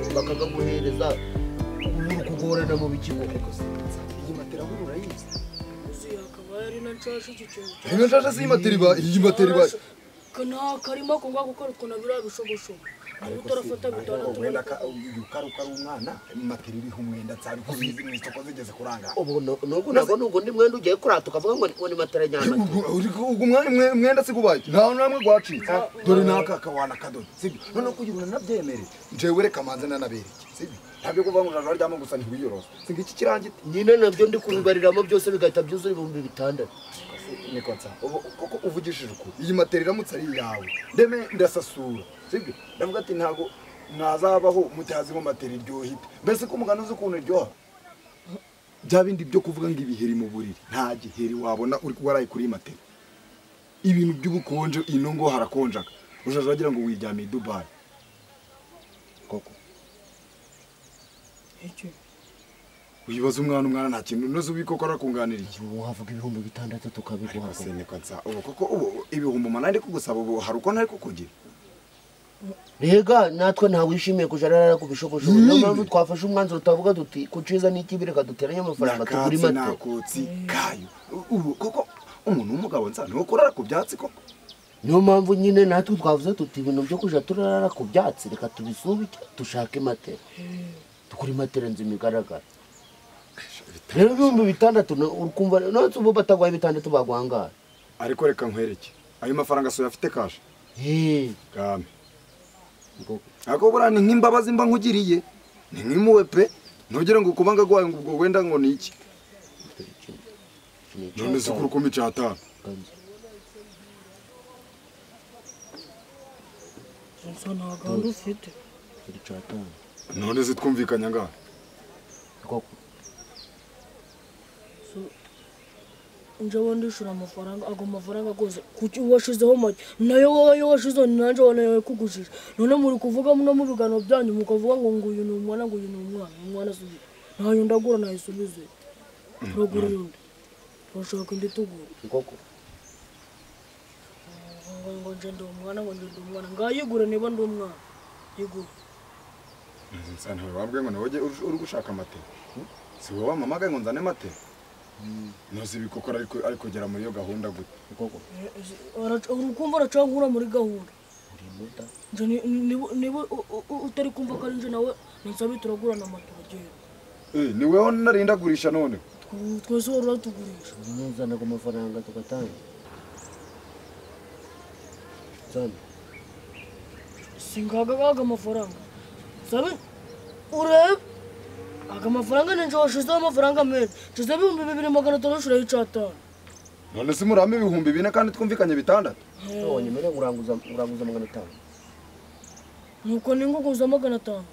bakaguhereza uri kugorana mu bikigo kuko iyi matera aho urayizi akaba yari na nshaje iki kintu iyi matera si iyi matera iba iyi matera iba nta karimo ko ngwa gukora ukuntu biriya bishogoshogo niba utarafata bitandatu umwenda ka- uyu karuka ari umwana matera iriho umwenda nsari ko uzizi mu isoko zigeze kurangara ubu nubwo Maze- nabwo ni ugundi mwenda ugiye kurata ukavuga ngo ni- ngo ni matera nyamatera ubwo umwenda si gubaye nta namwe gwacitse dore naka kawana kadodo sibyo noneho kugira ngo nanabyemerere njyewe reka manze nanabereke sibyo ntabyo kuvuga ngo uraje aryama gusa ntiwiyorosa singa iki kirangite nyine nabyo ndi kubibariramo byose bigahita byuzura ibihumbi bitandatu niko nsa ubu- kuko uvugishije ukuri iyi matera iramutse ari iyawe ndeme ndasasura sibyo ndavuga ati ntabwo mwazabaho mutazimo matera iryoha ite mbese ko umugani uzi ukuntu iryoha bya bindi byo kuvuga ngo ibiheri mu buriri nta giheri wabona uri waraye kuri iyi matera ibintu by'ubukonje ino ngo harakonjaga ujaje wagira ngo wiryamiye i dubayi koko iki wibaza umwana umwana nta kintu unoze ubikoko arakunganira iki wavuga ibihumbi bitandatu tukabiguha Ese niko nsa ubu koko ubu ibihumbi umunani ndi kugusaba ubu hari uko ntari kukugira rega natwe ntawishimiye kujya arara ku bishogoshogo niyo mpamvu twafashe umwanzuro twavuga duti ku ciza n'ikibi reka duteranye amafaranga tugure nakatsi matera nakotsi kayo ubu koko umuntu w'umugabo nsa ni ukurara ku byatsi koko niyo mpamvu nyine natwe twavuze tuti ibintu byo kujya turara ku byatsi reka tubisubike dushake matera dukore matera nzu imigaragara rero ibihumbi bitandatu na- uri kumva nonse ubu bataguhaye bitandatu bagwangara ariko reka nkwereke ayo mafaranga soya afite kashe Hey, kame ngo- ariko buriya ni nk'imbabazi mba nkugiriye ni nk'impuhwe pe ntugire ngo ukubanga gwayo ngo ubwo wenda ngo ni iki none si kuri kumi cyatanu gusa nta gahunda ufite none si twumvikanye angahe So, njyewe ndishura amafaranga ago mafaranga rwose kuki washizeho make nayo wowe yo washizeho ni nanjye wowe nayo yakugujije none muri kuvuga mwe mu biganiro byanyu mukavuga ngo ngo uyu ni umwana ngo uyu ni umwana umwana si uyu ntayo ndagura nayisubize turagura undi turashaka indi tugura koko ngo ngo nje ndi umwana ngo nje ndi umwana ngayigure niba ndi umwana yigure nsa ntiwabwe ngo nawe ujye ur- uri gushaka amatera si wowe wampamagaye ngo nzane amatera ntuzi ibikokora ariko- ariko ugera muri iyo gahunda gute koko Eh, eh, araca- uri kumva aracankura muri gahunda urimuta Nje ni- niba- niba u- u- u- utari kumva ko ari nje nawe nsabe turagurana amatora agenda Eh, ni wowe narindagurisha noneho Tw- twese wari uratugurisha uzana ku mafaranga tugatanga zana singagaga amafaranga sabe urebe aga mafaranga ninje washizeho amafaranga menshi shizeho ibihumbi bibiri magana atanu ushiraho icyatanu none se murame ibihumbi bine kandi twumvikanye bitandatu none mbere uranguza uranguza magana atanu nuko ninguguza magana atanu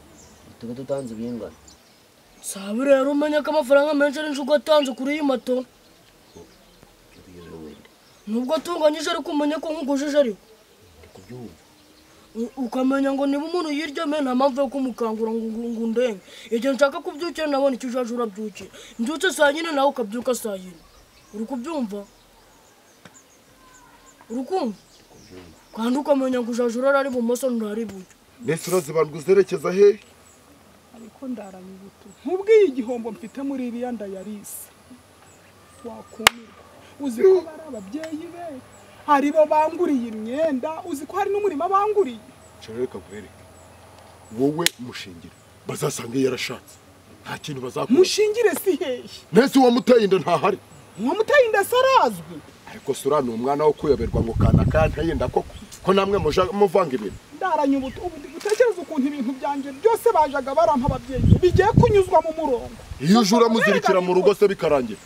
tuba dutanze ibingana sabe rero umenye ko amafaranga menshi ari njugo atanze kuri iyi mato nubwo atunganyije ariko umenye ko nkugujije ariko ndi kubyumva U- ukamenya ngo niba umuntu yiryamiye nta mpamvu yo kumukangura ngo ngo- ngo undenge igihe nshaka kubyukira nabona icyo ujaje urabyukira mbyutse saa yine nawe ukabyuka saa yine uri kubyumva uri kumva kandi ukamenya ngo ujaje urara ari bumoso ntari iburyo mbese urazi bandwa uzerekeza hehe ariko ndarabibuto nkubwiye igihombo mfite muri iriya ndayarisa wakumirwa uzi ko bari ababyeyi be hari bo banguriye imyenda uzi ko hari n'umurima banguriye nshobora reka nkwereke wowe mushingiro bazasanga yarashatse nta kintu bazakora mushingire si hehe nese uwamuteye inda ntahari uwamuteye inda se arazwi ariko se uriya ni umwana wo kuyoberwa ngo kanaka yenda koko ko namwe muja muvanga ibintu ndaranye ubuto ubu ndi gutekereza ukuntu ibintu byanjye byose bajaga barampa ababyeyi be, bigiye kunyuzwa mu murongo iyo uje uramuzirikira mu rugo se bikarangira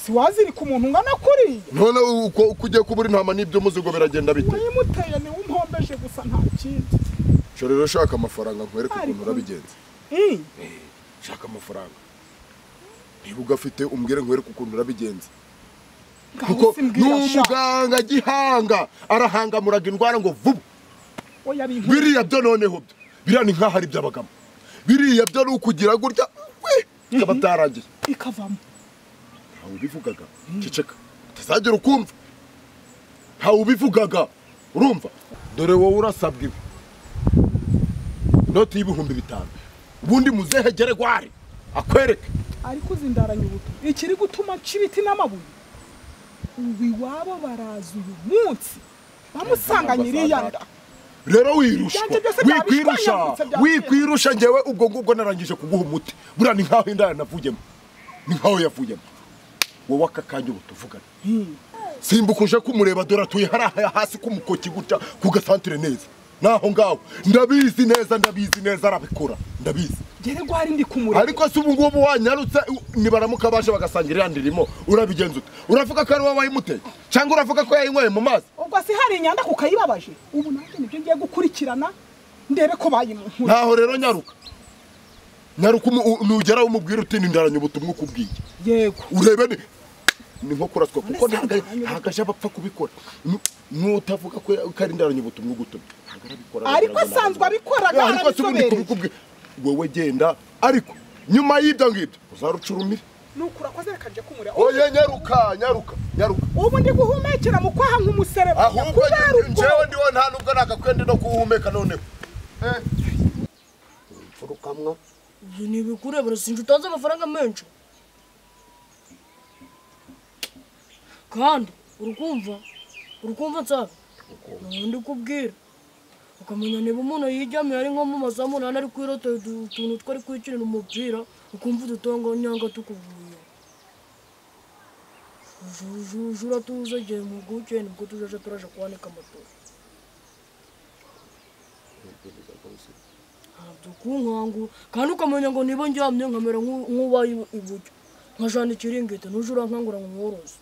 si wazirika umuntu ungana kuriya none uko uko ugiye kubura intama n'ibyo muzigo biragenda bite wayimuteye niwe umpombeje gusa nta kindi nshobora rero shaka amafaranga nkwereke ukuntu urabigenza Mm. shaka amafaranga niba ugafite umbwire nkwereke ukuntu urabigenza Ngaho kuko ni simbwira sha. umuganga gihanga arahangamuraga indwara ngo vuba oya bintu biriya byo noneho byo biriya ni nk'aho ari by'abagabo biriya byo ni ukugira gutya we, bikaba byarangiye bikavamo ntawe ubivugaga ceceka utazagera ukumva ntawe ubivugaga urumva dore wowe urasabwa ibi inoti y'ibihumbi bitanu ubundi muzehe geregwari akwereke ariko uzi ndaranya ubutumwa ikiri gutuma nca ibiti n'amabuye ubu iwabo baraza uyu munsi bamusanganye iriya nda rero wirushwa Byanjye byose byaba wikwirusha bishwanyagutse bya wikwirusha ngewe ubwo ngubwo narangije kuguha umuti buriya ni nkaho indaya navuyemo ni nkaho yavuyemo wowe aka kanya ubu tuvugana simbuka uje kumureba dore atuye hariya hasi k'umukoki gutya ku gasantire neza naho ngaho ndabizi neza ndabizi neza arabikora ndabizi geregwari ndi kumureba ariko se ubu ngubu wanyarutse u- nibaramuka baje bagasangira iriya ndirimo urabigenza ute uravuga ko ari wowe wayimuteye cyangwa uravuga ko yayinyweye mu mazi ubwo se hari inyanda kukayibabaje ubu nanjye nibyo ngiye gukurikirana ndebe ko bayimunkura ntaho rero nyaruka nyaruka umu- u- nugera umubwira uti nindaranya ubutumwa ukubwiye yego urebe ni ni nko kuraswa Mbese kuko ntago- ndaranya ntago aje abapfa kubikora Nu- n'utavuga ko ko ari indaranya ubutumwa ugutumye ntago arabikora Ariko arabigaragaza. asanzwe abikora, Eh, ariko si ubundi arabizobereye. kubikubwira wowe genda ariko nyuma y'ibyo ngibyo uzarucurumire nuko urakoze reka njye kumureba oye nyaruka nyaruka nyaruka ubu ndi guhumekera mu kwaha nk'umuserebanya ahubwo kubera ubwo njyewe ndiwe nta nubwo nagakwende no kuwuhumeka noneho Eh. mfurukamwa Ibyo ni ibikurebera sinzi utanze amafaranga menshi kandi urukumva urukumva nsabe ndi kubwira ukamenya niba umuntu yijyamiye ari nko mu masaha umunani ari kwirotera utu- utuntu twari kwikinira umupira ukumva udutongo nyanga tukuvuye jujuju uratuza igihe mpuguke nibwo tujaje turaje kwanika amatora ntabyo kunkangu kandi ukamenya ngo niba ndyamye nkamera nk'u- nk'ubaye ibu- iburyo nkajana ikiringiti ntuje urankangura ngo mworoze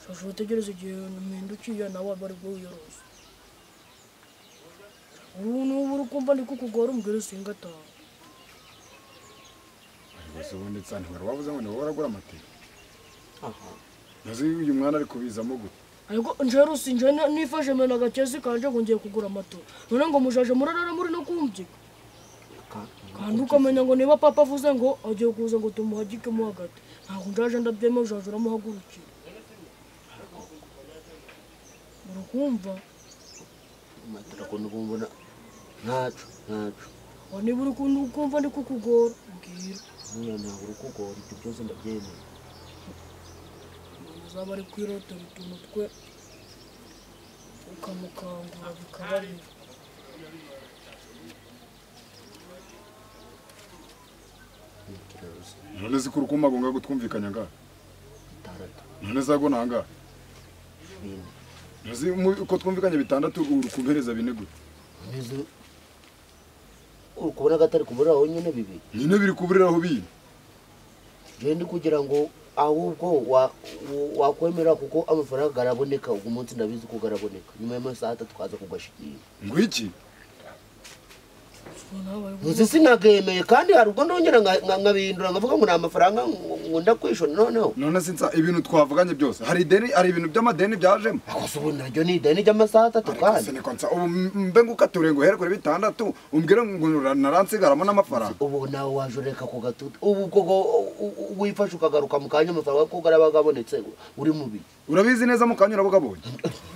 shasha utegereze igihe mpindukiye nawe aba ari bwo wiyoroza ubu n'ubu uri kumva ndi kukugora umbwira singa ataha bose ubundi nsa ntibara wabuze ngo niba waragura amatera aha ntazi uyu mwana ari kubizamo gute ariko njyewe sinje nifashe mena agakezi kanje ngo ngiye kugura amato none ngo mushaje murarara muri no kumbyika kandi ukamenya ngo niba papa avuze ngo agiye kuza ngo tumuhagikemo hagati ntabwo njaje ndabyemeye ujaje uramuhagurukira urakumva matara ko nikumbona ntacu ntacu ngo niba uri ku- kumva ndi kukugora mbwira mwana ntabwo uri kugora ibyo byose ndabyemeye azaba ari kwirotera utuntu twe ukamukangura bikaba bibi none ko urukundo agomba gutwumvikanya ngaha bitandatu none zago nangahe bine ntazi uko twumvikanye bitandatu urukubereza bine gute umeze uri kubona gatari kubura honyine bibiri nyine biri kuburiraho bine jendi kugira ngo ahubwo wa- wa- wakwemera kuko amafaranga araboneka uyu munsi ndabizi ko araboneka nyuma y'amasaha atatu twaza kugashikira ngo iki Ubwo nawe ari nzi sinakemeye kandi hari ubwo nongera nka- nka- nkabihindura ndavuga ngo ni amafaranga nkunda kwishura noneho none se nsa ibintu twavuganye byose hari ideni hari ibintu by'amadeni byajemo akoze ubu naryo ni ideni ry'amasaha atatu ariko se kandi niko nsa ubu mbe ngo ukature ngo uhere kuri bitandatu umbwire ngo naransigaramo n'amafaranga ubu nawe waje ureka ku gatutu ubu koko wifashe ukagaruka mu kanya amafaranga kuko araba abonetse uri mubi urabizi neza mukanya urabugabonye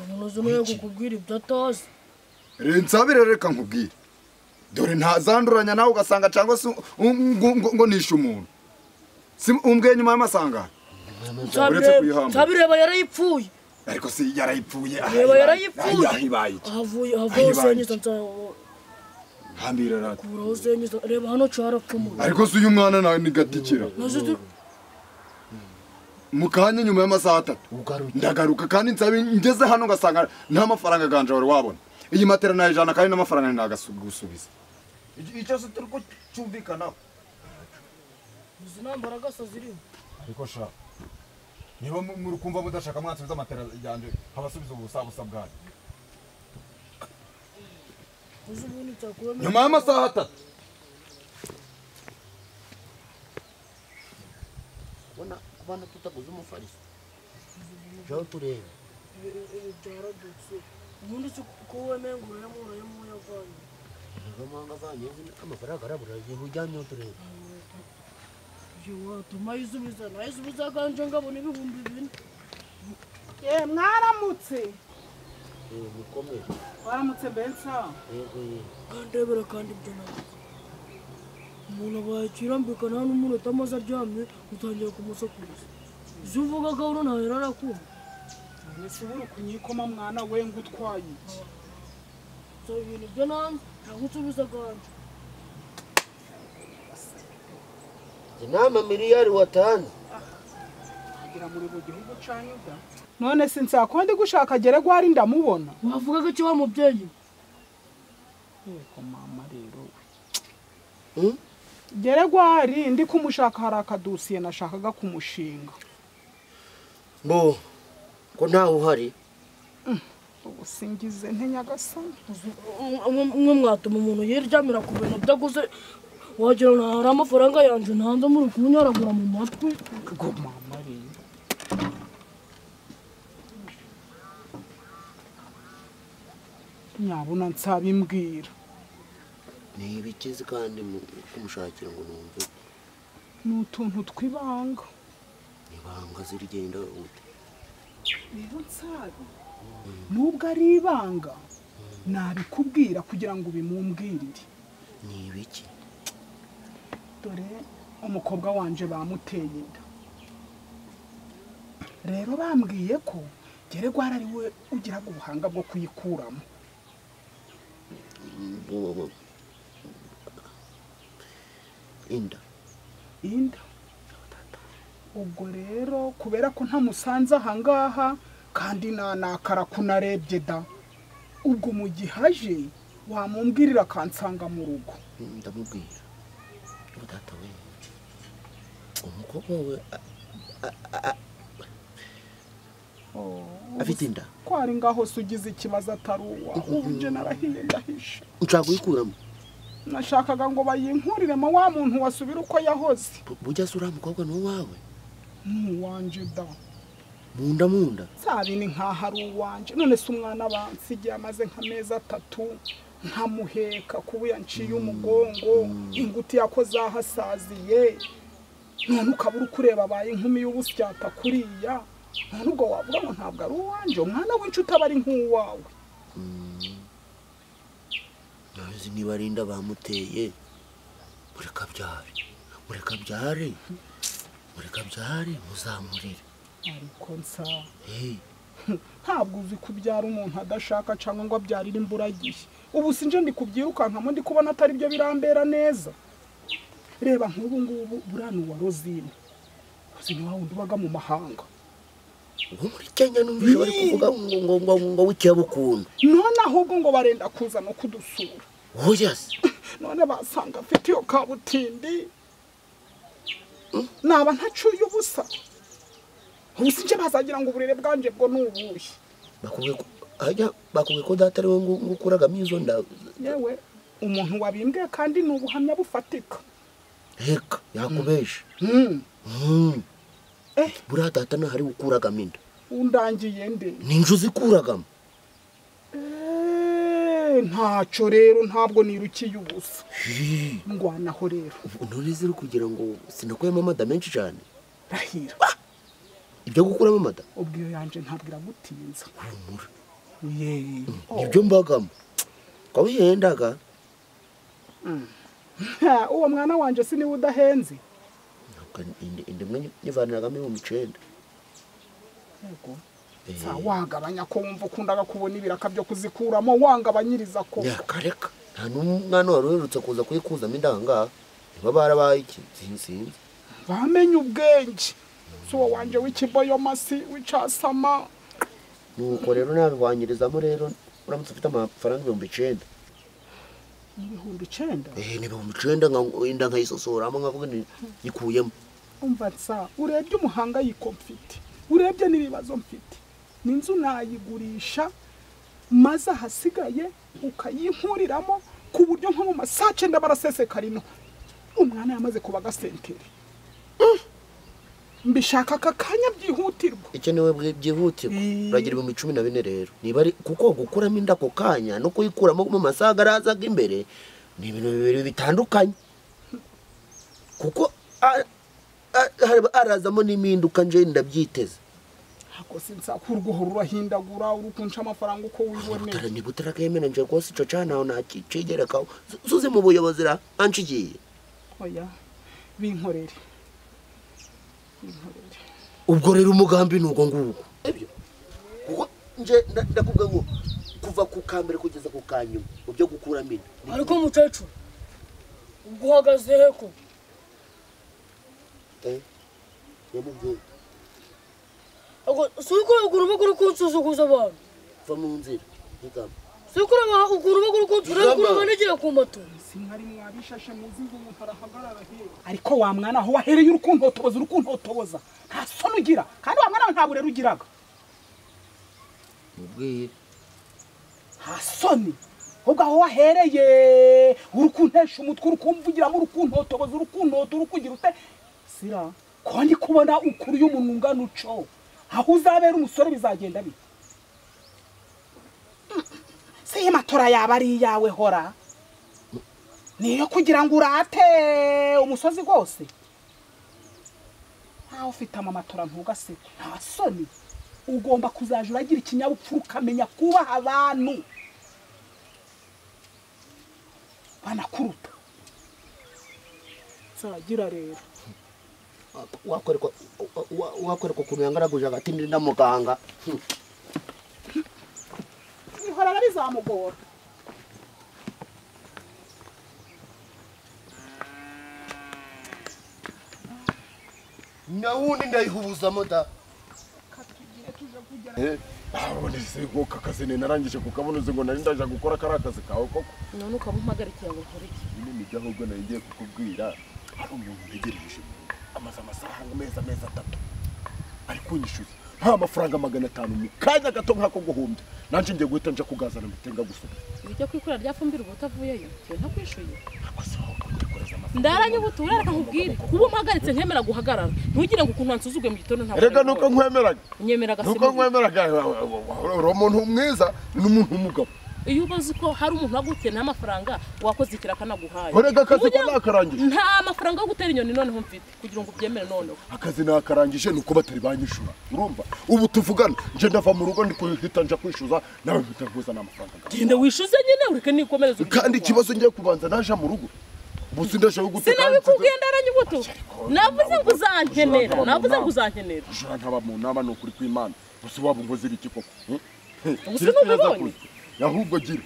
umuntu uzi kukubwira ibyo atazi nsabire reka nkubwire dore ntazanduranya nawe ugasanga cyangwa se ngo nishe umuntu umbwiye nyuma y'amasangano uretse Nsabireba- kuyihamba. nsabireba yarayipfuye ariko se yarayipfuye reba yarayipfuye ahibaye iki ahavuye Aho havaho ibaye senyita iki? nsakuraho hambira rata senyita reba hano carakemuye ariko se uyu mwana nawe ni gatikira mu kanya nyuma y'amasaha atatu ugaruke ndagaruka kandi nsabe ngeze hano ugasanga nta mafaranga aganje wari wabona iyi matera nayijana kandi n'amafaranga ntagagusubiza icyo se turi kucyumvikanaho izi ntambara gasa zirimo ariko sha niba mu- muri kumva mudashaka mwansubiza amatera yanje abasubiza ubusabusa bwanyu uzi ubundi cyakubamo nyuma y'amasaha atatu ubona kubana tutaguze umufariso jaho tureba byaradutse ubundi si ko wemeye ngo urayemo urayemo uyavanye amahanga avanye amafaranga arabura igihe ujyanyeho tureba ibyo watuma ayisubiza nayisubiza kanje ngabona ibihumbi bine Eh, mwaramutse Eh, mukomere waramutse mbensa yego yego kandebera kandi ibyo nawe umuntu abaye ikirambika nta n'umuntu atamaze aryamye utangiye kumusakuza izo uvuga gahoro ntawe rarakumva ntishobora kunyikoma mwana we ngo utwaye iki nsaba ibintu byo nanze ntabwo unsubiza aganje inama miliyari watanze kugira muri buri gihugu cyangwa da none se nsakonde gushaka agere gwari ndamubona wavugaga iki wa mubyeyi yego mama rero Hmm? gere gwari ndi kumushaka hari akadosiye nashakaga kumushinga mbo ko ntawe uhari ubu singize nte nyagasani mwe mwatuma umuntu yiryamira ku bintu byaguze wagira ngo hari amafaranga yanjye ntanze muri kunyaragura mu matwi ngo mama rero nyabona nsabimbwira ni ibikizi kandi mu kumushakira ngo numve ni utuntu tw'ibanga ibanga zirigenda ute rero nsabi nubwo ari ibanga nabikubwira kugira ngo ubimumbwirire ni ibiki dore umukobwa wanje bamuteye inda rero bambwiye ko geregwara ari we ugiraga ubuhanga bwo kuyikuramo Mbo- inda inda ubwo rero kubera ko ntamusanze ahangaha kandi nanakara kunarebye da ubwo mu gihe aje wamumbwirira akansanga mu rugo ndamubwira ngo data we umukobwa wawe a- a- a- afite inda ko ari ngaho se ugize ikibazo atari uwa ubu nje narahiye ndahisha nshaka kuyikuramo nashakaga ngo bayinkuriremo wa muntu wasubira uko yahoze Bu- bujya se uriya mukobwa ni uwawe ntiwanje da mu nda mu nda sabini nkaho ari uwanje none se umwana bansigiye amaze nk'amezi atatu nkamuheka kuba yanciye umugongo inguti yakoze aho asaziye none ukaba uri kureba abaye inkumi y'ubusyata kuriya none ubwo wavuga ngo ntabwo ari uwanje umwana w'inshuti aba ari nk'uwawe ntazi niba ari inda bamuteye murekabyare murekabyare murekabyare muzamurire ariko nsa Hey, ntabwo uzi kubyara umuntu adashaka cyangwa ngo abyarire imburagihe ubu sinje ndi kubyirukankamo ndi kubona atari byo birambera neza reba nk'ubu ngubu burano wa rozine rozine wa wundi ubaga mu mahanga uwo muri kenya numvise bari kuvuga ngo ngo ngo ngo w'ikiyabukuntu none ahubwo ngo barenda kuza no kudusura wowe se none basanga afite iyo kabutindi naba ntacuye ubusa ubu sinje bazagira ngo uburere bwanjye bwo ni ubuhe bakubwiye ko hajya bakubwiye ko data ari we ngo ngo ukuragamo izo nda yewe umuntu wabimbwiye kandi ni ubuhamya bufatika heka yakubesha Hmm. Mm. Eh. buriya data ntahari ukuragamo inda undangiye nde ni inzu zikuragamo Eh, ntacyo rero ntabwo nirukiye ubusa ndwanaho rero Ubu none ziri kugira ngo sinakuyemo amada menshi cyane rahira ibyo gukuramo amada ubwo iyo yanjye ntabwo iragutinza humura yeee nibyo mbagamo ko bihendaga uwo mwana wanjye si niwe udahenze Ntabwo inda- inda imwe nyivaniragamo ibihumbi icyenda Eh, Sa, wagabanya ko wumva ukundaga kubona ibiraka byo kuzikuramo wangabanyiriza ko nyakareka nta n'umwana wari uherutse kuza kuyikuzamo indangaha niba barabaye iki sinzi bamenye ubwenge si uwo wanjye w'ikiboyomasi w'icyasama nuko rero nabihwanyirizamo rero uramutse ufite amafaranga ibihumbi icyenda ibihumbi icyenda eh ni ibihumbi icyenda nka- inda nkayisosoramo nkavuga ni yikuyemo umva nsa urebye umuhangayiko mfite urebye n'ibibazo mfite n'inzu nayigurisha maze ahasigaye ukayinkuriramo ku buryo nko mu masaha cyenda barasesekara ino umwana yamaze kuba agasenteri mbishaka aka kanya byihutirwa ikenewe bwi- byihutirwa uragira ibihumbi cumi na bine rero niba ari kuko gukuramo inda ako kanya no kuyikuramo mu masaha arazaga imbere ni ibintu bibiri bitandukanye kuko a- a- haraba- arazamo n'impinduka nje ndabyiteze ntabwo sinsakurwa uhora urahindagura uri kunca amafaranga uko wiboneye ni butara kemena nje rwose icyo cana aho ntakigerekaho suze mu buyobozi ra anshi igiye oya binkorere binkorere ubwo rero umugambi ni uwo nguwo ibyo kuko nje nda- ndakubwira ngo kuva ku ka mbere kugeza ku ka nyuma mu byo gukuramo inda ariko mukecuru ubwo uhagaze he ko Eh, nyamubyeyi Ubwo si uko ugura uba uri kunsuzuguza abantu va mu nzira ntigamba si uko ugura uba uri kunsuzuguza Ijambo. abantu n'igihe ku moto sinkari mwabishashe muzi ngo umuntu arahagarara hehe ariko wa mwana aho wahereye uri kuntotoboza uri kuntotoboza nta soni ugira kandi wa mwana wawe nta burere ugiraga mubwire nta soni ahubwo aho wahereye uri kuntesha umutwe uri kumvugiramo uri kuntotoboza uri kuntota uri kugira ute sira ko ndi kubona ukuriye umuntu ungana uco aho uzabera umusore bizagenda bite Mm, si matora yaba ari iyawe hora niyo kugira ngo urate umusozi rwose ntawe ufite amamatora ntugaseke nta soni ugomba kuzaja uragira ikinyabupfura ukamenya kubaha abantu banakuruta nzagira rero wakwerekwa wa- wa- wakwerekwa ukuntu yangaraguje hagati ndi na muganga Hmm. ihora barizamugora na wundi ndayihubuzamo da none se nkuko akazi ni narangije kukabunoze ngo nari ndaje gukora kariya akazi kawe koko none ukaba umpagarikira ngo ukore iki ibi ni ibyo ahubwo nari ngiye kukubwira hari umuntu ntegereje mu rugo, amaze amasaha amezi amezi atatu ari kunyishyuza nta mafaranga magana atanu mu kanya gato nk'ako guhumbya nanjye ngiye guhita nja kugazana mbitenga gusubiza ibijya kwikorera rya fumbire uba utavuyeyo njyewe ntakwishyuye akoze aho kujya kohereza amafaranga ndaranyibutura reka nkubwire kuba umpagaritse nkemera guhagarara ntugire ngo ukuntu wansuzuguye mu gitondo ntabwo erega nuko nkwemeraga nyemera nuko agasema nkwemeraga uri umuntu mwiza n'umuntu w'umugabo iyo ubazi ko hari umuntu wagutiye nta mafaranga wakoze ikira akanaguhaye erega akazi ko Ujya- nakarangije nta mafaranga yo gutera inyoni noneho mfite kugira ngo ubyemere noneho akazi nakarangije ni uko batari banyishura urumva ubu tuvugana nje ndava mu rugo ndi kuhita nja kwishyuza nawe mpita nkuzana amafaranga ngawe. genda wishyuze nyine ureke nikomereze urugendo kandi rwawe. ikibazo ngiye kubanza naje mu rugo ubusi ndaje gute sinabikubwenda aranyibuto navuze ngo uzankenera navuze ngo uzankenera ushobora nkaba mu nama ni ukuri kw'imana gusa waba unkoze ibiki koko hmm? Ubuse Gira icyo yaza ntubibonye? kuza. ahubwo gira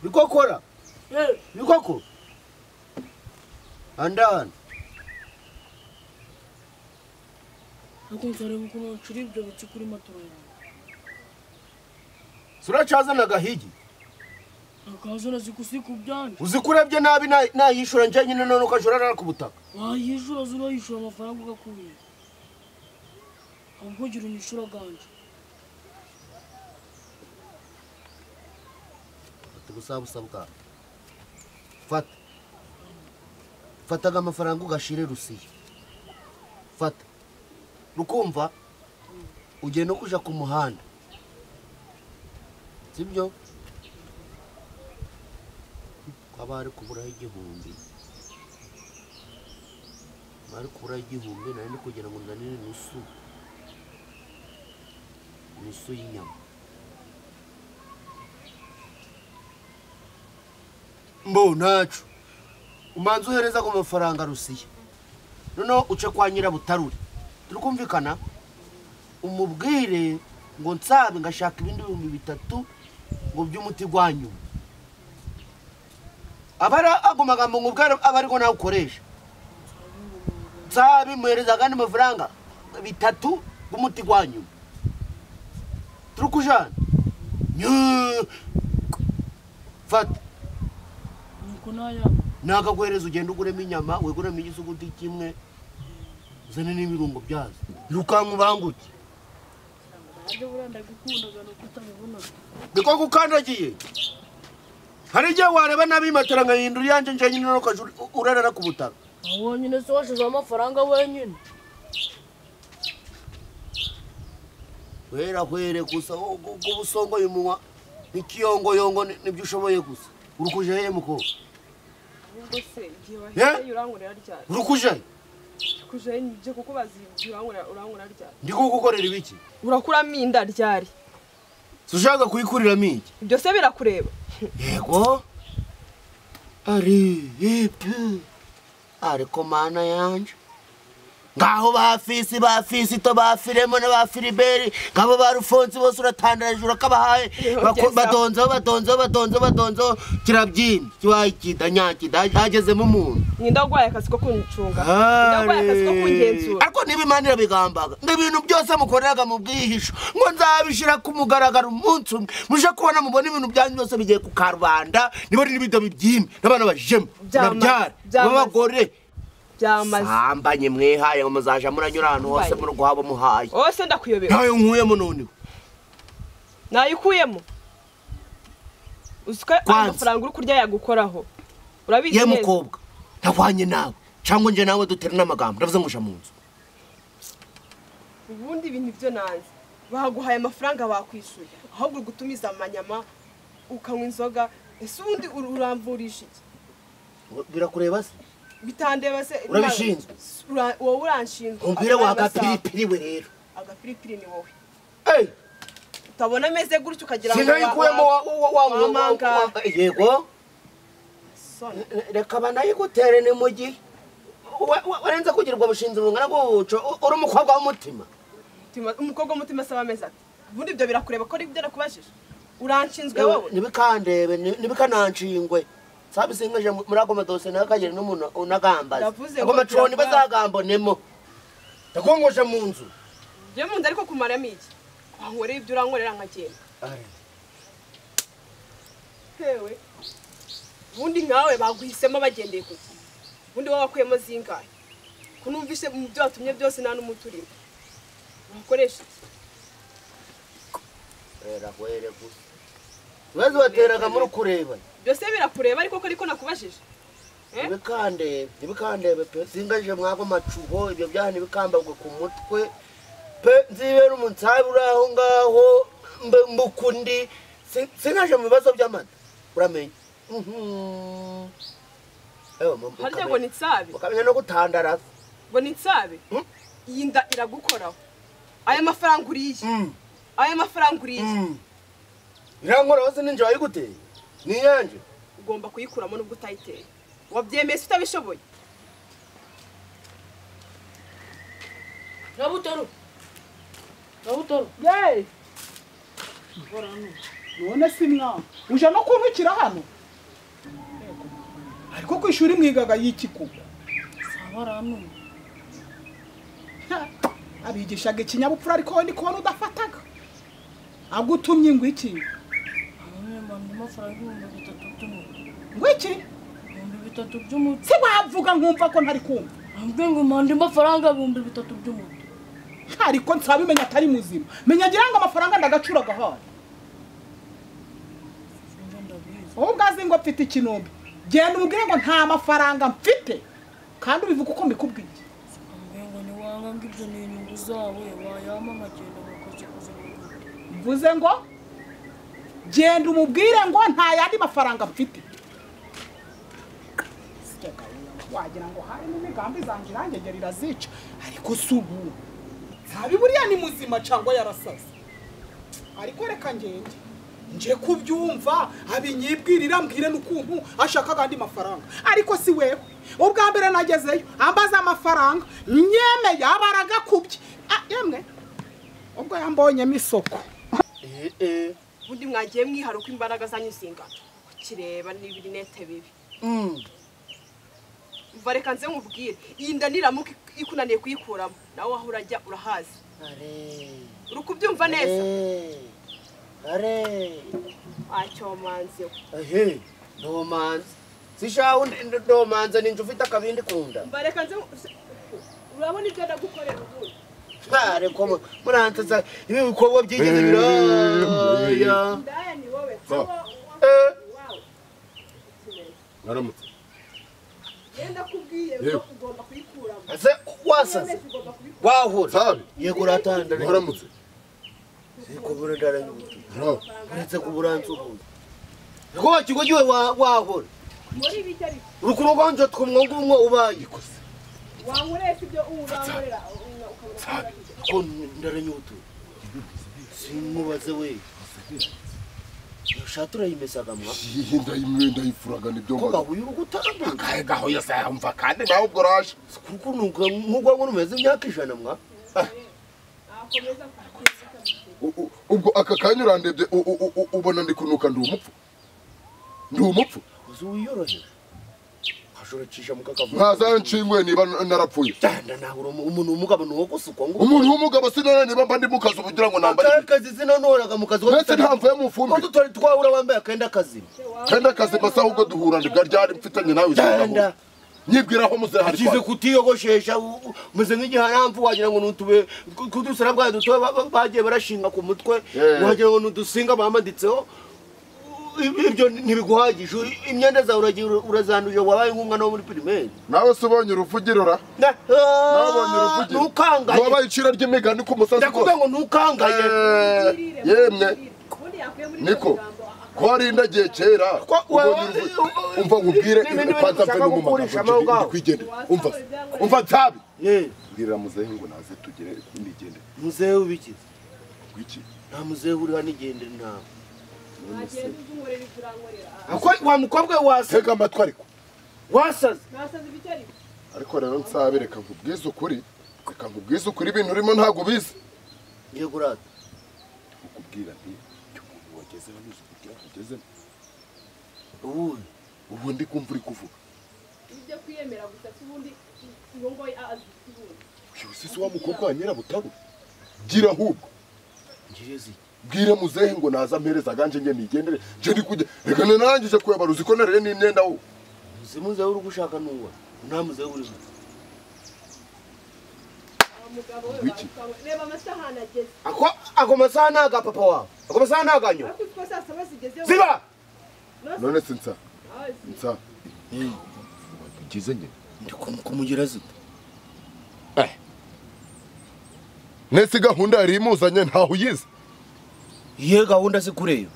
niko kora niko ko andana ariko nzareba ukuntu nshira ibyo biti kuri matora yawe suracazana agahigi akazo nazikusi ku byanje uzikurabye nabi na- nayishura nje nyine none ukajora rara ku butaka wayishyura zurayishyura amafaranga ugakubira ahubwo gira unyishyura aganje fata ubusabusa bwawe fata fataga amafaranga ugashire rusiyo fata rukumva ugiye no kuja ku muhanda sibyo haba hari kuburaho igihumbi Haba hari kuburaho igihumbi nari ndi kugira ngo nganire nusu nusu y'inyama mbo ntacu umanza uhereza ku mafaranga rusiya noneho uce kwa nyirabutarure turi kumvikana umubwire ngo nsabe ngashaka ibindi bihumbi bitatu ngo by'umuti gwa nyuma aba ari ago magambo ngo ubware aba ariko nawe ukoresha nsabe muhereza agandi mafaranga bitatu bw'umuti gwa nyuma turi kujana Nyuu. fata nuko nayaba nakaguhereza ugenda uguremo inyama wiguremo igisuguti kimwe uzane n'ibirungo byazo rukanka ubanguke nanjye buriya ndagukundaga nuko utabibona niko gukandagiye hari igihe wareba nabi matera nkahindura iyanjye nje nyine ntukajya urarara ku butaka aho nyine se washizeho amafaranga wenyine wera were gusa ubwo ubwo busongoye umunwa n'ikiyongoyongo ni- nibyo ushoboye gusa urukuje hehe mukobwa ahubwo se igihe Yeah. wahiye urangurira ryari urukuje he? kujayo nibyo kuko bazi igihe urangurira urangurira ryari ndi kugukorera ibiki urakuramo inda ryari si ushaka kuyikuriramo iki ibyo se birakureba yego ari ipi ariko mana yanje ngaho ba fisi ba fisito ba firemo na ba filiberi ngabo ba rufonsi bose uratandaraje urakabahaye Bako- badonzeho badonzeho badonzeho badonzeho kirabyina kibaye kidanyakida hagezemo umuntu ninda urwaye akazi ko kuncunga ninda urwaye akazi ko kungenzura ariko niba imana irabigambaga ngo ibintu byose mukoreraga mu bwihisho ngo nzabishyira ku mugaragaro umunsi umwe muje kubona mubona ibintu byanyu byose bigiye ku karubanda niba ari n'ibida bibyime n'abana bajemo Byamaze, babyara byamaze. b'abagore byamaze sambanye mwihaye ngo muzaja muranyura ahantu hose Mbaye. muri guhaba muhaye wowe se ndakuyobera ntayo nkuyemo noniwe nayikuyemo uzi ko Kwanza. amafaranga uri kurya yagukoraho urabizi ye neza mukobwa ntahwanye nawe cyangwa nje nawe dutere n'amagambo ndavuze ngo uja mu nzu ubundi ibintu byo nanze baguhaye amafaranga bakwishyuye ahubwo uri gutumiza amanyama ukanywa inzoga ese ubundi ur- uramvurisha iki birakureba se bitandeba se Urabishinzwe? Ura- wowe uranshinzwe umbwire Aya wa masaha. gapiripiri we rero agapiripiri ni wowe Hey! utabona ameze gutyo ukagira ngo wa- sinayikuyemo wa- wamanga wamangara. yego Soni. reka banayigutere ni mu gihe Wa- wa- warenze kugirirwa bushinzi bungana bw'ubuco U- uri umukobwa w'umutima Mutima- umukobwa w'umutima asaba amezi ati ubundi ibyo birakureba ko ari ibyo nakubajije uranshinzwe Ewe, wowe ntibikandebe ni- ntibikananshingwe sabisingeje mu- muri ago madosiye nawe akagera n'umuntu unagambaza Ndavuze ago ngo maconi birabura. bazagambonemo ndakongoshe mu nzu njye mu nda ariko kumaramo iki wankoreye ibyo urankorera nkagenda hewe ubundi nkawe baguhisemo bagendeye ku gihe ubundi wowe wakuyemo zingahe ko numvise mu byo watumye byose nta n'umuti urimo umukoresha iki Wera, wera gusa wezi wateraga muri kureba byose birakureba ariko ko ariko nakubajije Eh? ibikandebe ibikandebe pe singaje mwago macuho ibyo byaha ntibikambagwe ku mutwe pe nzibera umunsabe uri aho ngaho mbe mbukundi Si- singaje mu bibazo by'amata uramenya Mhm. Ewe, mu- harya ngo mukamenya- ni tsabe mukamenya no gutandaraza ngo ni tsabe Hmm? iyi nda iragukoraho aya mafaranga uriye aya mafaranga uriye irankora hose ninjye wayiguteye niyanje ugomba kuyikuramo nubwo utayiteye wabyemeye se utabishoboye Nabutoro. Nabutoro. yeee none si mwana uje no kuntukira hano ariko ku ishuri mwigaga y'ikikuba Sabarano. Ha, abigishaga ikinyabupfura ariko wowe ndikubona udafataga agutumye ngo iki None mbona amafaranga ibihumbi bitatu by'umuti. ngo iki Ibihumbi bitatu by'umuti. si wavuga nkumva ko ntari kumva Nabwiye ngo mpande amafaranga ibihumbi bitatu by'umuti. Ha, ariko nsabimenya atari muzima menya agira ngo amafaranga ndagacura agahari Sinzi ndabizi. wowe ubwazi ngo mfite ikinombe genda umubwire ngo nta mafaranga mfite kandi ubivuga uko mbikubwiye Nabwiye ngo niwanga ngo ibyo ni inyungu zawe wayama nkagenda bakakuzakuza mu rugo. mvuze ngo genda umubwire ngo nta yandi mafaranga mfite Sya gahunda, wagira ngo hari n'imigambi zanjye irangegera irazica ariko si ubu ntabi buriya ni muzima cyangwa yarasaze ariko reka ngende nje kubyumva abinyibwirira mbwire n'ukuntu ashakaga andi mafaranga ariko si wewe ubwa mbere nagezeyo ambaza amafaranga nyemeye abaragakubye Ah, yemwe ubwo yambonyemo isoko ubundi mwagiye mwihara uko imbaraga zanyu zingana ukireba n'ibirinete bibi umva reka nze nkubwire iyi nda niramuka ikunaniye kuyikuramo nawe aho urajya urahazi uri kubyumva neza acyomanze we ahe ndomanze sishaho ndomanze ninjye ufite akabindi kunda umva reka nze nku- urabona ibyo ndagukorera ubundi ntareko murantaza ibi bikorwa byigeze biraya ndaya ni wowe Ba. Eh. wawe mwaramutse genda kubwiye ngo Yewe. ugomba kuyikuramo ese wasaze ugomba kubikora wahura sabe yego uratandara mwaramutse kubura indara y'ubuto uretse kubura nsuhuza ko kigo giwe wa- wahora muri ibijya ariko urukuru rwanje twumwongo umwe ubaye wankoresa ibyo ubankorera ukabura ko indara y'ubuto simubaze we shatura yimesaga mwa iyi ndayimwe ndayifuraga nibyo ko mbaga gahuye ugutambuka kahe gaho yose yamva kandi nawe ubwo raje kuko nuko nk'ugwango numeze imyaka ijana mwa U- u- ubwo aka kanya urandebye u- u- u- u- ubona ndi kunuka ndi umupfu ndi umupfu uzi wiyorohera ashuracisha mukakavuga ntazanshingwe niba narapfuye cyane nawe umuntu umugabo ni uwo gusukwa ngo umuntu w'umugabo sinara niba mba ndi mu kazi ubugira ngo nambare akarakazi sinanoraga mu kazi mbese ntamvuye mu fumbire tutari twahura wambaye akenda kazima kandi akazi masa ahubwo duhura ndibwa ryari mfitanye nawe Genda. isura nyibwira aho muze hari akize kutiyogoshesha u- u- umeze nk'igiharamvu wagira ngo ni utube ku- kudusara bwayo duto ba- ba- bagiye barashinga ku mutwe Eh. wagira ngo ni udusinga bamaditseho I- ibyo ntibiguhagije U- imyenda zawe uragiye ura- urazanduje wabaye nk'umwana wo muri pirimeri nawe se ubonye uruvugiro ra Na- nabonye Ah, uruvugiro ntukangaye wabaye icira ry'imigani ku musazi ndakubwiye ngo ntukangaye Eh, yemwe niko ko wari indagiye kera Ko ubonye wewe- uruvu- umva nkubwire Ni- ni- ni- panza mve ushaka n'umugabo gukurisha amawe ubwawe. kwigendera umva umva nzabi Eh, mbwirira muzehe ngo naze tugere nigende muzehe w'ibikiza gwiki nta muzehe uri hano igende ntawe Agenda uzunkorera ibyo urankorera. Ako- wa mukobwa we wasaze tega amatwi ariko wasaze Nasaze ibyo ariko. ariko rero nsabe reka nkubwize ukuri reka nkubwize ukuri ibintu urimo ntabwo ubizi yego urata ukubwira nti icyo umuntu wageze hano uzi kugira ngo ugezemo ubundi ubu ndi kumva uri kuvuga Ibyo kwiyemera gusa si ubundi uwo ngoyi azi ubundi. byose se wa mukobwa wa nyirabutabo gira ahubwo ngirizi bwire muzehe ngo naza ampereza aganje nge nigendere nje ndi kujya reka nanarangije kuyabara uzi ko nareye n'imyenda wo si muzehe uri gushaka n'uwa nta muzehe uriho Aba mugabo we Wiki. bamukawe- Reba amasahani ageze. ako ako masaha ni aga papa wawe ako masaha ni aganyo Ariko utwo saa saba zigezeho. ziba none se nsa Aho zi- nsa ugize nge ndi ku- kumugira zita nese gahunda yari imuzanye ntaho uyizi ye gahunda si kureba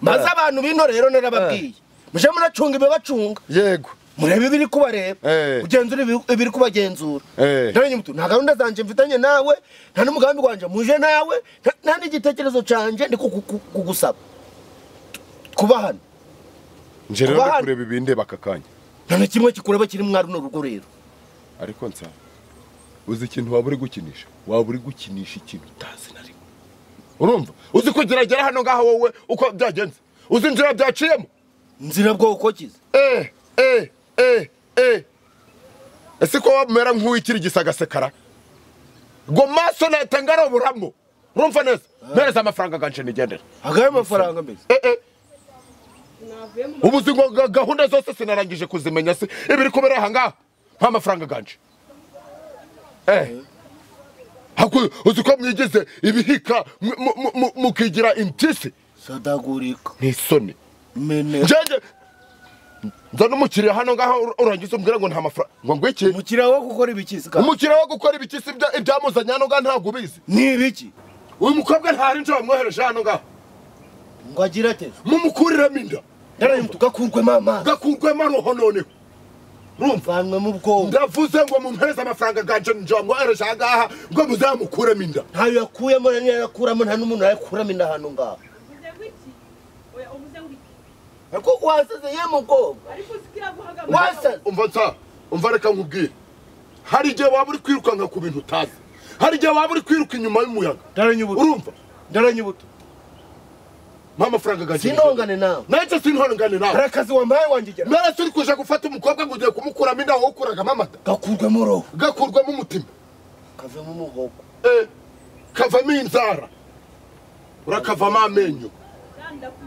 maze abantu bino rero narababwiye muje muracunga ibibacunga yego murebe ibiri kubareba Eh. ugenzura ibi- ibiri kubagenzura Eh. ndarenya umutu nta gahunda zanjye mfitanye nawe nta n'umugambi wanjye muje nawe nta- nta n'igitekerezo cyanjye ndi kuku- kuku- kugusaba kuba hano nje rero Kuba ndi hano. kureba ibindeba aka kanya nta na kimwe kikureba kiri mwari runo rugo rero ariko nsa uzi ikintu waba uri gukinisha waba uri gukinisha ikintu utazi na rimwe urumva uzi kugeragera hano ngaho wowe uko byagenze uzi inzira byaciyemo nzira bwoko kiza eh eh eh eh ese ko wamera nk'uwikiri gisagasekara ngo maso natanga roburamo urumva neza mpereza amafaranga aganje nigendera agahe amafaranga mbese eh eh Navuye mu ubu uzi ngo ga- gahunda zose sinarangije kuzimenya se ibiri kubera aha ngaha nta mafaranga aganje eh Haku- uzi ko mwigize ibihika mu- mu- mu- mu- mukigira impyisi sadagurika ni isoni mene njenge nzana umukiriya hano ngaho ur- urangiza umbwira ngo nta mafaranga ngo ngwiki umukiriya wo gukora ibikisi kandi umukiriya wo gukora ibikisi ibya- ibyamuzanye hano ngaho ntabwo ubizi ni ibiki uyu mukobwa ntari nje wamwohereje hano ngaho ngo agire ateze mumukuriramo inda ndarayimutu gakurwemo amazi gakurwemo aroho noneho urumva vanwemo ubwonko ndavuze ngo mumpereze amafaranga aganje nje wamwohereje aha ngaha ngo muzamukuremo inda ntayo yakuyemo nta niyo yakuramo nta n'umuntu yakuramo inda hano ngaho uvuze ngo iki? Oya, uvuze ngo iki? ariko wasaze ye mukobwa Ariko uzi ko iraguhaga wasaze umva nsa umva reka nkubwire hari igihe waba uri kwirukanka ku bintu utazi hari igihe waba uri kwiruka inyuma y'umuyaga ndaranyubutu urumva ndaranyubutu mpa amafaranga aganje sinongane nawe nanjye sinihangane nawe hari akazi wambaye wanjye narase uri kuja gufata umukobwa ngo ugiye kumukuramo inda wokuragamo amata gakurwemo roho gakurwamo umutima kavemo umuhogo Eh, kavamo inzara urakavamo amenyo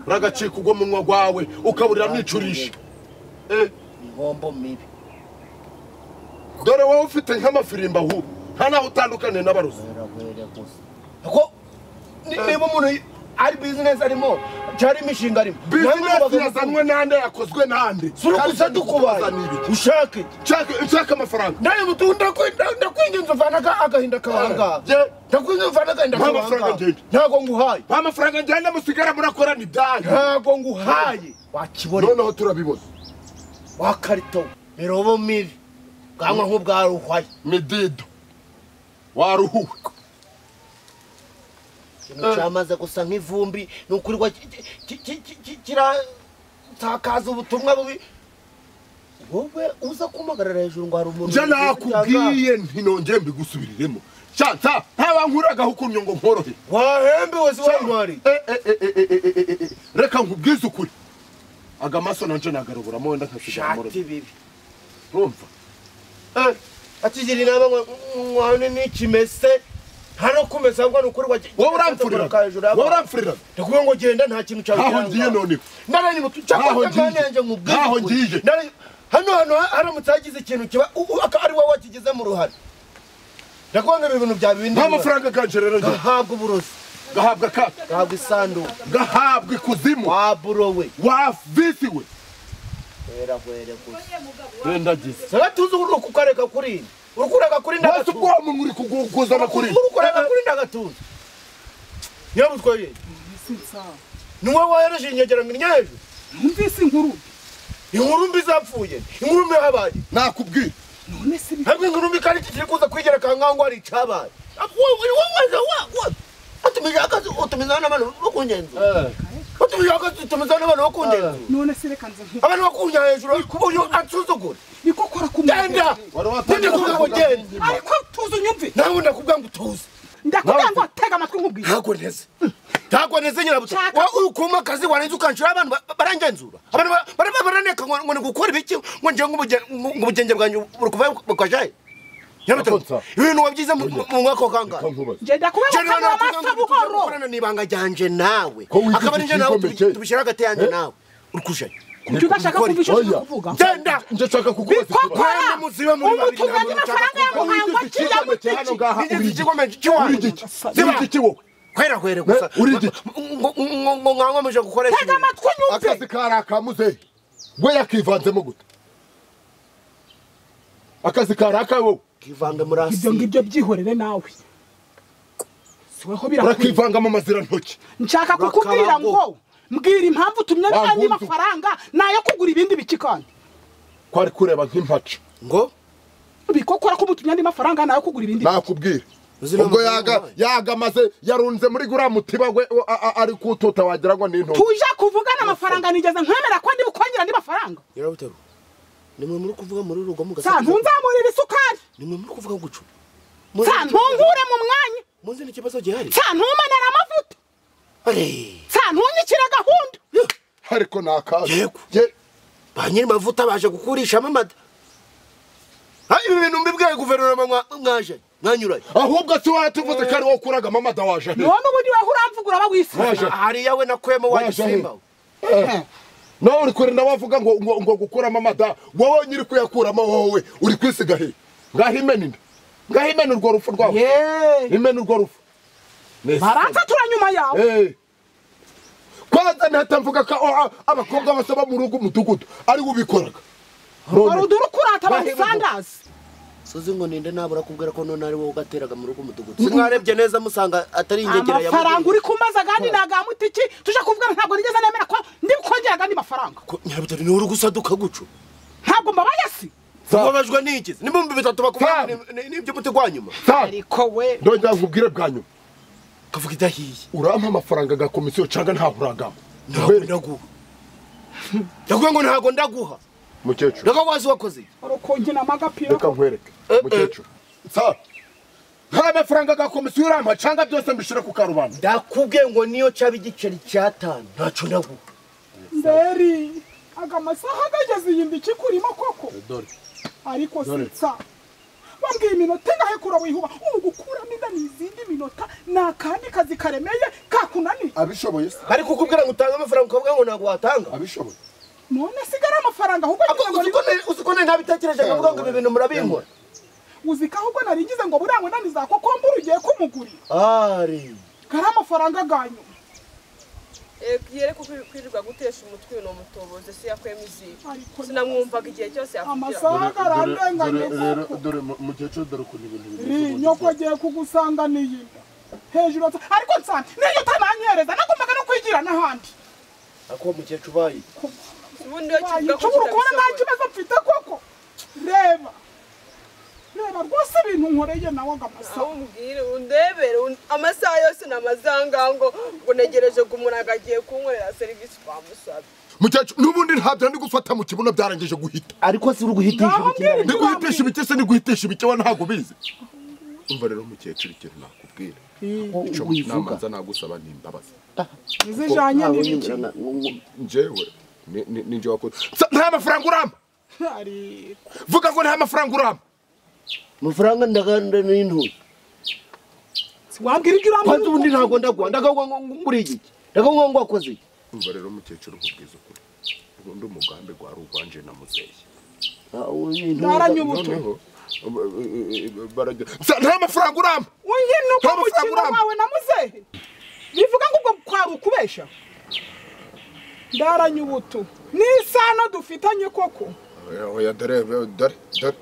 uragacika ugwa munwa gwawe ukaburira mwicurisha Eh, inkombo mibi dore wowe ufite nk'amafirimba ahubwo nta naho utandukaniye n'abarozi wera wera gusa ariko ni- niba umuntu ari bizinesi arimo cyari imishinga arimo bizinesi yazanwe nande yakozwe nande surukuza dukubaye ushake nshaka amafaranga nawe mutu ndakwinginze uvanaga agahinda kawangaga Je, ndakwinginze uvanaga agahinda Nta kawangaga mafaranga njye. ntago nguhaye ba mafaranga njyana musigara murakorana ibyanyu ntago nguhaye wakibonera noneho turabibona wa karito mirobo mibi bwanwa nk'ubwaruhwaye midido waruhuwe ikintu cyamaze gusa nk'ivumbi ni ukuri wa- ki- ki- ki- ki- ki- kirasakaza ubutumwa bubi wowe uza kumpagarara hejuru ngo hari umuntu njye wabigize nakubwiye ntinongere mbigusubiriremo shata ntaba nkuragaho ukuntu ngo nkorohe icyaha. wahembewe si wantwari Eh, eh, eh, eh, eh, eh, eh, eh, eh. reka nkubwize ukuri aga maso nanje nagaroboramo wenda nkasigara mu shati rugo bibi urumva Eh, atigira inama ngo mwane n'ikimese nta no kumesa ngo ni ukuri wa- wowe uramfurira Ugaruka hejuru y'abantu. wowe uramfurira ndakuvuga ngo genda nta kintu cyawe Ntaho ngiye noneho. naranye mutu cyangwa Ntaho ngiye. yanjye nkubwire Ntaho ukuri. ngiye. Naranye- hano hano ha- haramutse hagize ikintu kiba u- u- aka- ari wowe wakigize mu ruhare ndakuvuga ngo ibi bintu bya bindi nta mafaranga ganje rero njye gahabwa uburozi gahabwa ka gahabwa isanduku gahabwa ikuzimu waburowe wavisiwe hera hwere gusa rendagize sara tuzi uri kukareka kuri iyi uri kureka kuri wese ndagatuza ubwami muri kuguzana kuri uri kureka kuri ndagatuza nyabutwaye Mbese nsaho ni wowe wahereje inyegera mirya hejuru numvise inkuru mbi. inkuru mbi zapfuye inkuru mbi yahabaye nakubwira none se bi- hamwe nk'urumbi kandi kikiri kuza kwigereka nkaho ngo hari icyabaye utumiza akazi utumiza n'abantu bo ku ngenzi utumiza akazi utumiza n'abantu bo ku ngenzi none se reka nze nkubwire abantu bakunya hejuru uyu ansuzugura niko kora ku genda ninde kuvuga ngo genda ariko tuzi unyumve nawe ndakubwira ngo utuze ndakubwira ngo tega amatwi nkubwire ntago nteze ntago nteze nyirabuta wowe ukuma akazi warenze ukanshura abantu ba- barangenzura abantu ba- baraba baraneka ngo ngo ni gukora ibiki ngo ngiye nk'ubuge- ngo ngo ubugenge bwanjye buri kuva bukajyaye nyirabuta Akonsa. ibintu wabyize mu mu mwaka wa kangahe nkubaze nje ndakubwira ngo General kanda amasa Ntakunyanga ufite buhoro gukorana n'ibanga ryanjye nawe Ko wiga akaba ari njye nawe igikomeke. tubi- tubishyira hagati yanjye Eh? nawe uri kujyayo kuki udashaka kumva icyo Oya. ushaka kuvuga genda njye nshaka kukubaza biko ikibazo. kora Mwene muzibe muri babiri umuntu ntabwo ubaza amafaranga ya mushaka kuvuga. muhango Wigeze akiriya ikikomeke hano ngaha uri Nigeze iki? igikomeye cy'iwanyu. uri iki Ziba. uri iki wowe kwera kwera gusa Eh, uri iki? ngo ngo- ngo nkangwa muje gukoresha tega ibintu. amatwi unyumve akazi kari akamuzehe we yakivanzemo gute akazi kari akawe kivanga muri ibyo aside ngibyo byihorere nawe siweho birakwiye urakivanga mu mazira ntoki nshaka kukubwira ngo mbwira impamvu utumye Wangumva. n'andi mafaranga ni ayo kugura ibindi biki kandi kwari kureba nk'impaca ngo biko kora ko umutumye andi mafaranga ni ayo kugura ibindi biki. nakubwira ubwo yaga yagamaze yarunze muri guriya mutiba we o- a- a- ari kututa wagira ngo ni intoki tuje kuvugana amafaranga nigeze nkwemera ko ndi bukongera andi mafaranga yarabutero nimwe muri kuvuga muri rugo sa ntunzamurira isukari nimwe muri kuvuga gucu sa ntunkure mu mwanya muzi n'ikibazo gihari sa ntumanara amavuta Are, sa ntunyikire gahunda ariko ni akazi Yego. Ye- ba nyiri mavuta baje gukurishamo amata Ha, ibi bintu mbibwiye guverinoma mwa- mwaje mwanyuranye ahubwo si watuvuze ko ari wowe ukuragamo amada waje he none ubundi weho uramvugura bagwisize Waje. hariya we nakwemo Waje wagisimba he? we. nawe uri kure nawe avuga ngo ngo ngo gukuramo amada wowe nyiri kuyakuramo wowe uri kwisiga he ngaho imena inda ngaho imena urwo rupfu rwawe imena urwo rupfu Ni baransatura nyuma yawe Eh. kwanza ntatamvuga ko a- abakobwa basaba mu rugo umudugudu ari we ubikoraga wari udura ukurata abasandazi suzi ngo ninde nabura kubwira ko none ari wowe ugateraga mu rugo umudugudu mwarebye neza musanga atari inyegera ya amafaranga uri kumbaza kandi naga mutiki tuje kuvuga ntabwo nigeze nemera ko ndi bukongera agandi mafaranga nyabutari ni uri gusaduka gucu ntabwo mbabaye si mubabajwe n'iki ni ibihumbi bitatu bakubwira Sam. ngo ni- ni- n'iby'umuti gwa nyuma Sari, ariko we ndongera nkubwire bwa nyuma kavuga idahiye urampa amafaranga ga komisiyo cyangwa ntaho uragama ntabwo ndaguha ndakuvuga ngo ntabwo ndaguha mukecuru ndaga wazi wakoze iki? urukongi na magapira reka nkwereke mukecuru Sari, nta mafaranga ga komisiyo urampa cyangwa byose mbishyire ku karubanda ndakubwiye ngo niyo cyaba igiceri cyatanu ntacyo ndaguha nderi aga masaha agageze iyi mbiki kurimo koko ariko sinsa wambwiye iminota ingahe kura wihuba ubu gukuramo inda ni izindi minota ni akandi kazi karemeye kakunaniye abishoboye se ariko kukubwira ngo utange amafaranga ukavuga ngo ntabwo watanga abishoboye none sigara amafaranga ahubwo Ako ngira uzi ngo ko ni- nari- uzi ko nari ntabitekereje nkavuga ngo ibi bintu murabinkora uzi ko ahubwo narigize ngo buriya ngo naniza kokombura ugiye kumugurira ari kari amafaranga ga nyuma yere ko kwirirwa gutesha umutwe uyu ni umutobozi se yakwemo izihe Ariko sinamwumvaga igihe cyose yakugira amasaha Dore, agaranganya dore, dore mu- mukecuru dore ukuntu ibintu bimeze Ri, nyoko agiye kugusanganiye inda hejuru ati ariko nsana niyo utananyereza nagombaga no kwigira n'ahandi ariko uwo mukecuru ubaye ubundi iyo kivuga ko nshobora kubona nta kitabishobora kibazo mfite koko reba reba rwose ibintu nkoreye nawe agamasa aho umbwire undebere un- amasaha yose ni amazanga ngo ngo negereje ngo umuntu agagiye kunkorera serivisi twamusabye mukecuru n'ubundi ntabyo ndi gufata mu kibuno byarangije guhita ariko si uri guhitisha Ngaho ibikina ndi guhitisha ibike se ni guhitisha ibike we ntabwo ubizi umva rero mukecuru ikintu nakubwira icyo wivuga namanza nagusaba ni imbabazi zijanye ntawe n'ibiki unyemera, na- na- njyewe ni- ni- ni njye wakoze Sa- nta mafaranga uramba ariko vuga ngo nta mafaranga uramba amafaranga ndaganda n'intore wabwira ibyo kwanza urambwira ubundi ntabwo ndagwa ndagwa nguri iki ndagwa ngo wakoze iki umva rero mukecuru nkubwiza ukuri ubundi umugambi gwari ugwanje na muzehe Ah, ubu ni intore. naranyubutu noneho um, eh, eh, eh, barajya Sa- nta mafaranga uramba uyu ni uko Tom mukino Instagram. wawe na muzehe bivuga ngo ubwo kwari ukubesha ndaranyubutu n'isano dufitanye koko Oya, oya dore dore dore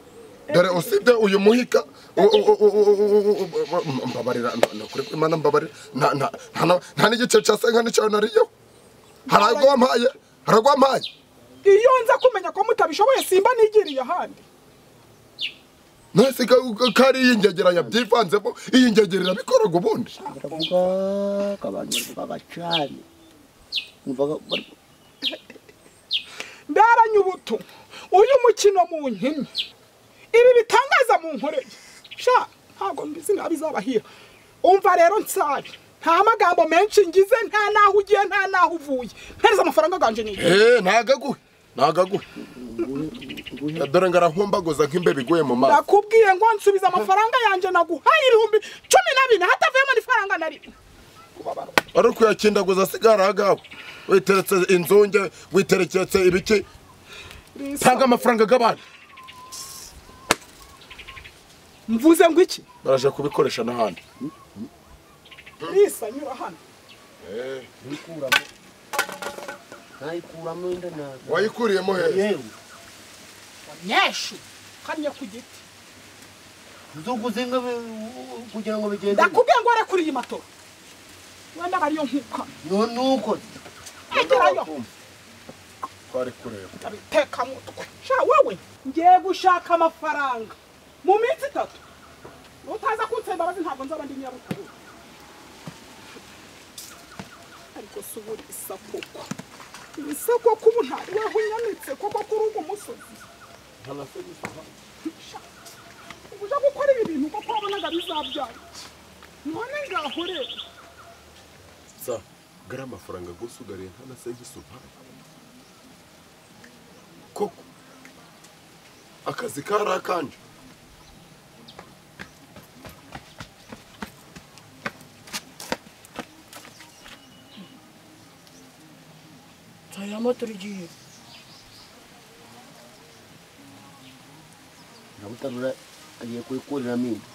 dore usibye uyu muhika u- u- u- u- u- u- u- u- mbabarira nta- nta kuri imana mbabarira nta- nta- nta na- nta n'igice cya senka n'icyo nariyeho hari ago wampaye hari ago wampaye iyo nza kumenya ko mutabishoboye simba nigiriye ahandi nasi kari iyingegera yabyivanzemo iyingegera irabikora ngo ubundi baravuga abantu baravuga cyane numvaga bari- ndaranyubutu uyu mukino munkinnye ibi bitangaza mu nkoreye sha ntabwo mbizi nabi izabahira umva rero nsabe nta magambo menshi ngize nta naho ugiye nta naho uvuye mpereza amafaranga ganje ni eee ntagaguhe ntagaguhe dore ngo arahumbaguza nk'imbeba iguye mu mazi ndakubwiye ngo nsubiza amafaranga yanjye naguhaye ibihumbi cumi na bine hatavuyemo n'ifaranga na rimwe ari ukuyakindaguza asigara agawe witeretse inzunge witereketse ibiki tanga amafaranga agabana mvuze ngo iki baraje kubikoresha n'ahandi risa nyura hano ntayikuramo ntayikuramo inda ntabwo wayikuriyemo hehe yewe nyeshu kariya ku giti uzuguze inka be- kugira ngo bigende ndakubwiye ngo ware kuri iyi matoro wenda ariyo nkuka none uko agerayo twari kureba ndabiteka mutwe sha wowe ngiye gushaka amafaranga mu minsi itatu utaza kunsaba imbabazi ntabwo nzaba ndi nyirabukuru ariko si ubu isakoko ibisakoko ubu ntabwo unyanitse koko kuri uwo musozi Sha, ubu uje gukora ibi bintu kuko wabonaga bizabyara iki? none ngaho rero sa gari amafaranga gusa ugariye nta na segisi umpaye koko akazi kari akanje Taya moto igiye ntabutarura agiye kuyikuriramo inda